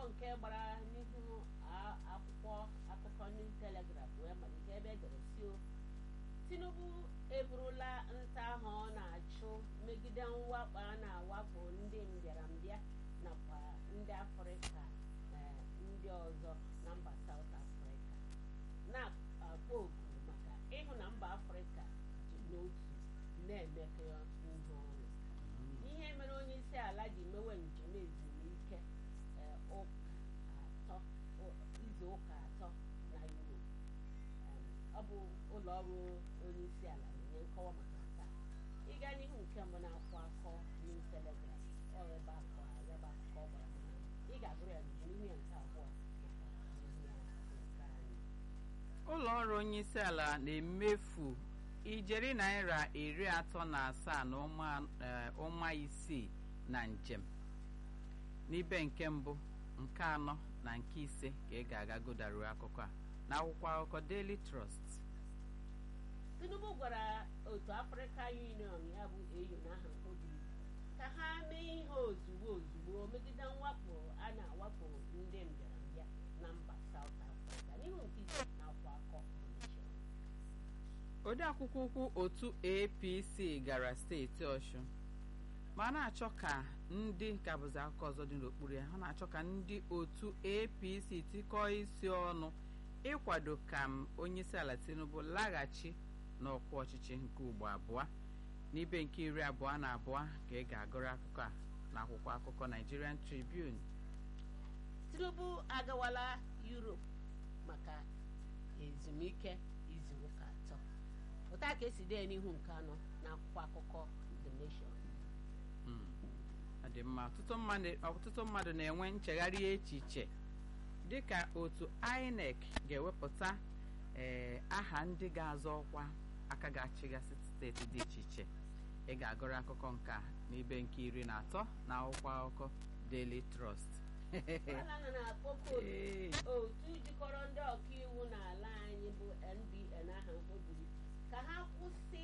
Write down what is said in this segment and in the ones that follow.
nke gbara n'ihu a- akwụkwọ akụkọ New Telegraph wee malite ebe edere si o Tinubu eburula nta ahụ ọ na-achụ megide mwakpo a na-awakpo ndị mbịarambịa nakwa ndị Afrịka eh, ndị ọzọ na mba South Africa na-akpọ oku maka ịhụ na mba Afrịka dị n'otu na-emekọ ihe ọnụ ihe mere onye isi ala ji mewe njem ezumike eh, ụka atọ o- izu ụka atọ na Europe Em, ọ bụ ụlọ ọrụ onye isi ala na-enye nkọwa maka nke a ịga n'ihu nke mbụ na-akwụ akọ New Telegraph ọ ebe akọ ya bụ akụkọ ọ gbara mana ị ga-agụrụ ya n'ihu ya nke abụọ maka ihu ya nke anyị ụlọ ọrụ onye isi ala na-emefu ijeri naira iri atọ na asaa na ụma eh, ụma isii na njem n'ibe nke mbụ nke anọ na nke ise ka ị ga-aga godaruo akụkọ a n'akwụkwọ akụkọ Daily Trust Tinubu gwara otu Africa Union ya bụ AU n'aha mkpobiri ka ha mee ihe ozugbo ozugbo megide mwakpo a na-awakpo ndị mbịarambịa na mba South Africa n'ihu nke ise na akwa akọ Nation. odeakwụkwọ ukwu otu APC gara steeti Ọshụn ma a na-achọ ka ndị ka bụzi akụkọ ọzọ dị n'okpuru ya ha na-achọ ka ndị otu APC tikọọ isi ọnụ ịkwado ka m onyeisi ala Tinubu laghachi n'ọkwa ọchịchị nke ugbo abụọ n'ibe nke iri abụọ na abụọ ka ị ga-agụrụ akụkọ a n'akwụkwọ akụkọ Nigerian Tribune Tinubu agawala Europe maka ezumike izu ụka atọ ụta ka esi dee n'ihu nke anọ n'akwụkwọ akụkọ The Nation Mm. ọ dị mma ọtụtụ mmadụ ọtụtụ mmadụ na-enwe nchegharị echiche dịka otu INEC ga-ewepụta ee aha ndị ga-azọ ọkwa aka ga-achịgasị steeti dị iche iche ị ga-agụrụ akụkọ nke a n'ibe nke iri na atọ na akwụkwọ akụkọ Daily Trust ala nọ na-akpọkọ Ee. otu jikọrọ ndị ọkaiwu n'ala anyị bụ NBN aha mkpobiri ka ha kwụsị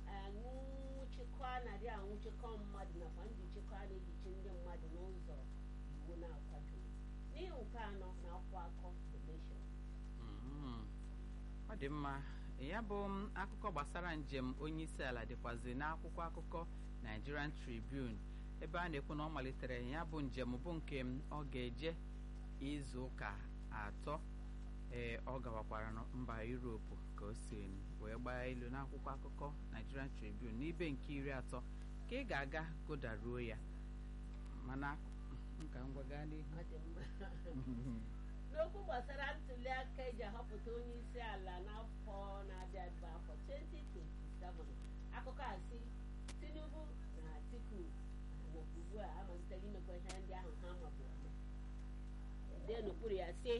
anwụchikọ a na-adị anwụchikọ mmadụ nakwa njichikọ a na-ejichi ndị mmadụ n'ụzọ iwu na-akwadoghị n'ihi nke anọ na akwụkwọ akọ The Nation Mhm. ọ dị mma ya bụ m, akụkọ gbasara njem onye isi ala dịkwazi n'akwụkwọ akụkọ Nigerian Tribune ebe a na-ekwu na ọ malitere ya bụ njem bụ nke m ọ ga-eje izu ụka atọ ee ọ gawakwara na mba Europe ka o si wee gbaa ilu n'akwụkwọ akụkọ Nigerian Tribune n'ibe nke iri atọ ka ị ga-aga godaruo ya mana nka ngwa gaa n'ihu Ọ dị mma. n'okwu gbasara ntuli aka eji ahọpụta onye isi ala n'afọ na-abịa abịa afọ 2027 akụkọ a sị Tinubu na Atiku nọkwa ugbu a amalitere imekwa ihe ndị ahụ ha mabu eme ede n'okpuru ya sị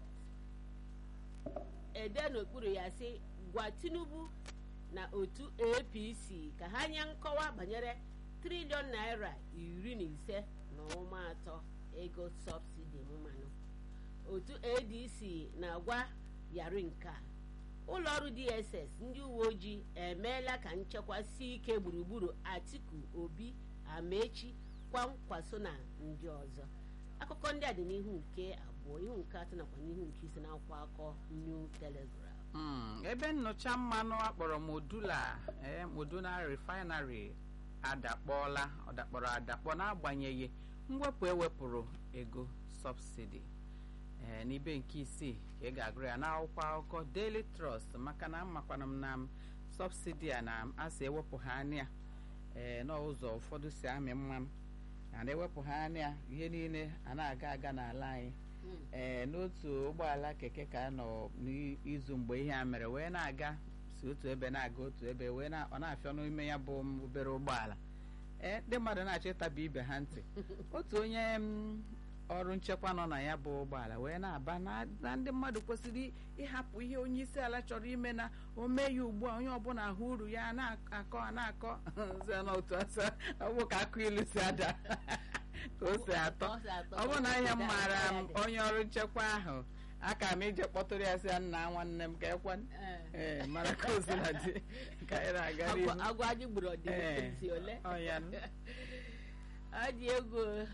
ede n'okpuru ya sị gwa Tinubu na otu APC ka ha nye nkọwa banyere triliọn naira iri na ise na ụma atọ ego sọbsidi mmanụ otu adc na-agwa yari nke a ụlọ ọrụ dss ndị uwe ojii emeela ka nchekwa sie ike gburugburu atiku obi amechi kwankwaso na ndị ọzọ akụkọ ndị a dị n'ihu nke abụọ ihu nke atọ nakwa n'ihu nke ise na-akwụkwọ akọ new telegraph Mm, ebe nnụcha mmanụ akpọrọ modula ee modula refinery adakpọọla ọ dakpọrọ adakpọ n'agbanyeghị mwepụ ewepụrụ ego sọbsidi ee n'ibe nke isii ka ị ga-agụrụ ya n'akwụkwọ akụkọ Daily Trust maka na amakwana m na m sọbsidi a na asị ewepụ ha anya ee n'ụzọ ụfọdụ si amị mmanụ na ewepụ ha anya ihe niile a na-aga aga n'ala anyị ee n'otu ụgbọala keke ka a nọ n'izu mgbe ihe a mere wee na-aga si otu ebe na-aga otu ebe wee na ọ na-afịọ n'ime ya bụ obere ụgbọala ee ndị mmadụ na-achọ ịtaba ibe ha ntị otu onye m, ọrụ nchekwa nọ na ya bụ ụgbọala wee na-aba na na ndị mmadụ kwesịrị ịhapụ ihe onye isi ala chọrọ ime na o mee ya ugbu a onye ọbụla ahụ uru ya a na-akọ a na-akọ sị na otu asa ọ bụ ka akụ ilu si ada ka o si atọ Ọ si atọ. ọ bụ na ihe m maara m onye ọrụ nchekwa ahụ aka m ije kpọtụrụ ya sị ya nna nwanne m ka ekwe Ee. ee mara ka o si na dị ka anyị na-aga Agwa- n'ihu agwa anyị gburu Ee. ọdịnihu ole ọ ya nụ. ọ dị egwu